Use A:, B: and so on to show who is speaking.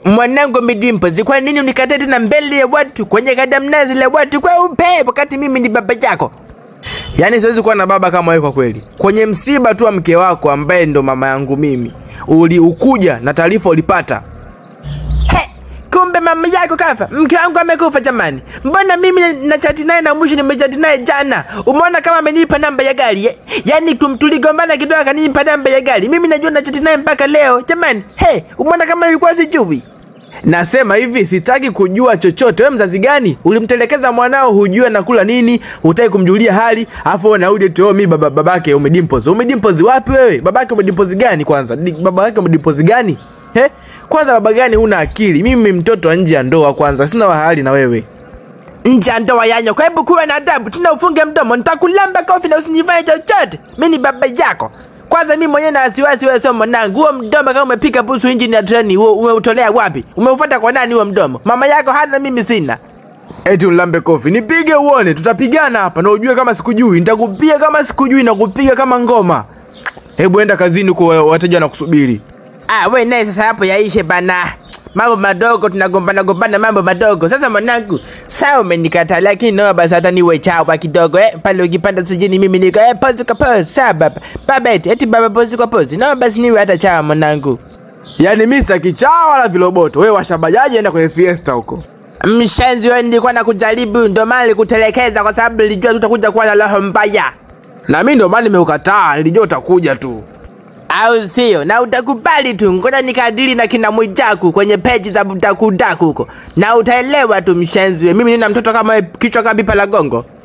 A: Mwanangu Midimpozi, kwa nini unikatae tena mbele ya watu kwenye kadamnazi la watu kwa upe wakati mimi ni baba yako? Yaani siwezi kuwa na baba kama wewe kwa kweli. Kwenye msiba tu wa mke wako ambaye ndo mama yangu mimi, uli ukuja na taarifa ulipata. He, kumbe mama yako kafa, mke wangu amekufa jamani. Mbona mimi na- na chati naye na mwisho nimechati naye jana? Umeona kama amenipa namba ya gari eh? Yaani tum- tuligombana kidogo akanipa namba ya gari. Mimi najua na chati naye mpaka leo. Jamani, he, umeona kama ilikuwa sijui. Nasema hivi, sitaki kujua chochote. Wewe mzazi gani ulimtelekeza mwanao, hujui anakula nini, hutaki kumjulia hali, afu unarudi tu, "Oh, mi baba babake umedimpozi. Umedimpozi wapi wewe? Babake umedimpozi gani kwanza? Di- Baba yake umedimpozi gani? He? Kwanza baba gani huna akili? Mimi mtoto wa nje ya ndoa kwanza, sina wahali na wewe. Nje ya ndoa yanyo, kwa hebu kuwa na adabu, tena ufunge mdomo, nitakulamba kofi na usinifanye chochote. Mimi ni baba yako. Kwanza mimi mwenyewe na wasiwasi, wewe sio mwanangu. Huo mdomo kama umepika busu injini ya treni, huo umeutolea wapi? Umeufuata kwa nani huo mdomo? Mama yako hana, mimi sina. Eti ulambe kofi, nipige uone, tutapigana hapa na ujue kama sikujui, nitakupiga kama sikujui na kupiga kama ngoma. Hebu enda kazini kwa wateja wanakusubiri. Ah, we naye sasa hapo yaishe bana. Mambo madogo tunagombana gombana mambo madogo. Sasa mwanangu, sawa umenikataa lakini naomba basi hata niwe chawa kidogo eh. Pale ukipanda sijini mimi niko eh pose kwa pose. Sawa baba. Baba eti eti baba pose kwa pose. Naomba basi niwe hata chawa mwanangu. Yaani mimi sitaki chawa wala viloboto. Wewe washabajaji enda kwenye fiesta huko. Mshenzi wewe nilikuwa nakujaribu ndio maana nilikutelekeza kwa sababu nilijua tutakuja kuwa na roho mbaya. Na mimi ndio maana nimeukataa, nilijua utakuja tu au sio? Na utakubali tu, ngoja nikadili na kina Mwijaku kwenye peji za Mdakudaku huko, na utaelewa tu mshenzi. we. Mimi nina mtoto kama wewe, kichwa kama pipa la gongo.